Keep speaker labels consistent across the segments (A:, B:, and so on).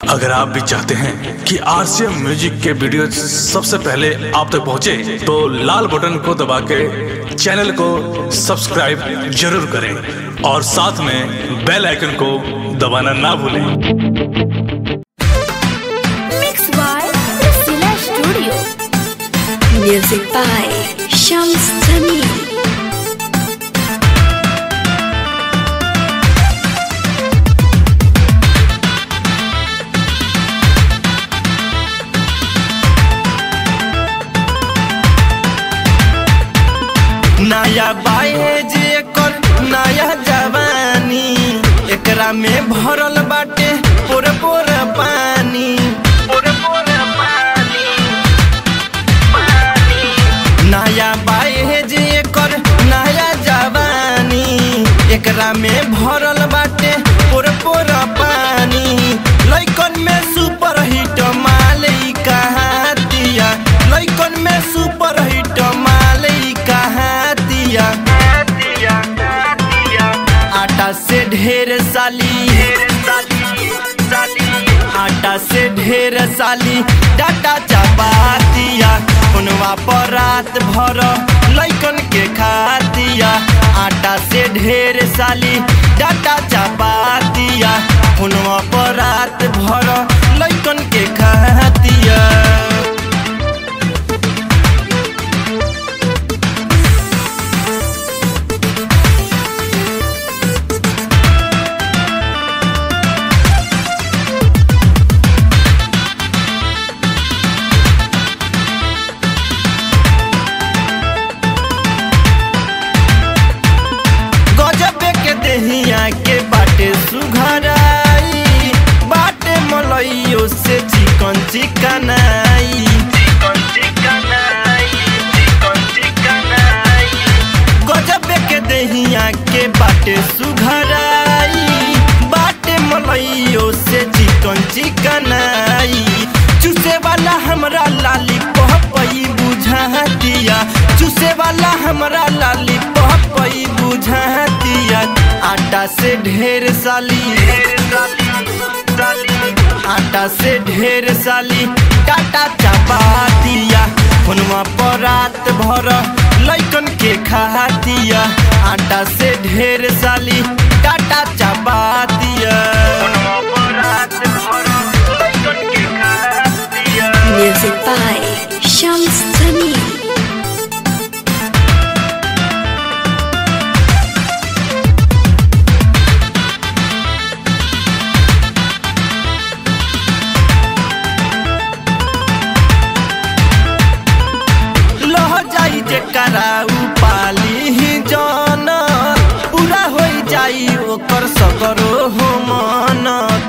A: अगर आप भी चाहते हैं कि आरसीएम म्यूजिक के वीडियो सबसे पहले आप तक पहुंचे, तो लाल बटन को दबा के चैनल को सब्सक्राइब जरूर करें और साथ में बेल आइकन को दबाना ना भूलें
B: Mixed by Priscilla Studio. Music by Shams Tamim.
C: नया बाएज एकर नया जवानी एकरा में भरल बाटे पोर पोर पानी पोर पोर पानी नया बाएज एकर नया जवानी एकरा में भरल बाटे पोर पोर पानी लइकन में सुपर हिट मालई कहाँ दिया लइकन में सुपर हिट मालई कहाँ दिया आटा से ढेर साली आटा से ढेर साली डाटा चपा दिया फोनवा पर रात भर लइकन के खा दिया आटा से ढेर साली डाटा चपा दिया फोनवा पर रात भर लइकन के खा दिया गजबे के देहिया के बाटे सुघराई बाटे मलइयो से चिकन चिकनाई गजबे के देहिया के बाटे सुघराई बाटे मलइयो से चिकन चिकनाई चूसे वाला हमरा लाली पहपई बुझा दिया चूसे वाला हमरा लाली पहपई बुझा दिया आटा से ढेर साली आटा से ढेर साली टाटा चपा दिया फोनवा पर रात भर लइकन के खा दिया आटा से ढेर साली टाटा चपा दिया
B: Music by Shams Tamim.
C: लह जाई जे कराऊ पाली ही जन पूरा हो जाई ओकर सकरो हो मन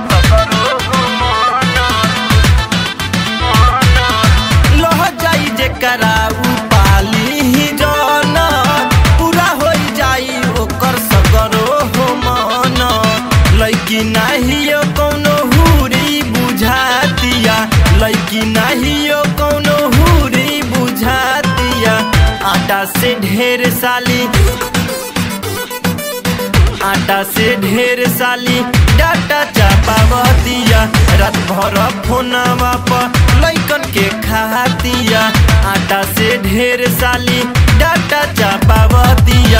C: लह जाई जे कराऊ पाली ही जन पूरा हो जाई ओकर सकरो हो मन लैकी नाहियो कौनो हुरी बुझा दिया लैकी नाहियो कौनो हुरी बुझा दिया आटा से ढेर साली आटा से ढेर साली डाटा चापाव दिया रात भर फोनवा पर लइकन के खा दिया आटा से ढेर साली डाटा चापाव दिया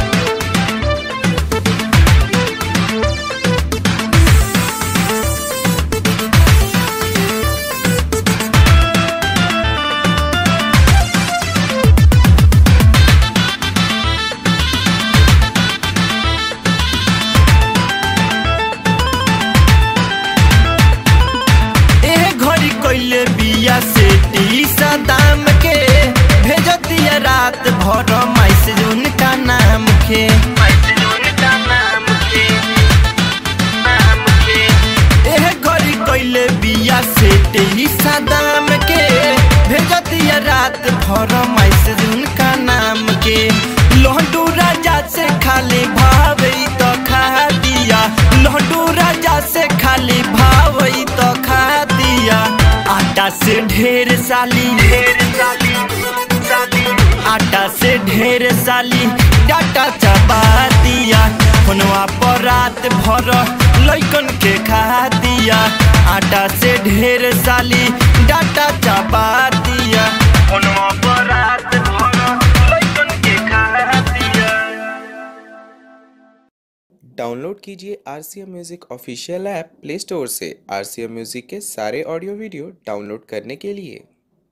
C: ए घड़ी कइले बिया से टीसा दाम के भेज दिया रात भर मैसेज उनका नाम के एह घड़ी कइले बिया से टीसा दाम के भेज दिया रात भर मैसेज उनका नाम के लहडू राजा से खाली भावई तो खा दिया लहडू राजा से खाली भावई तो खा दिया आटा से ढेर साली ढेर साली साली आटा से ढेर साली डाटा चबा दिया फोनवा पर रात भर लैकन के खा दिया आटा से ढेर साली डाटा चबा दिया फोनवा पर रात भर लैकन के खा दिया
D: डाउनलोड कीजिए R C M music official app play store से आर सी एम म्यूज़िक के सारे ऑडियो वीडियो डाउनलोड करने के लिए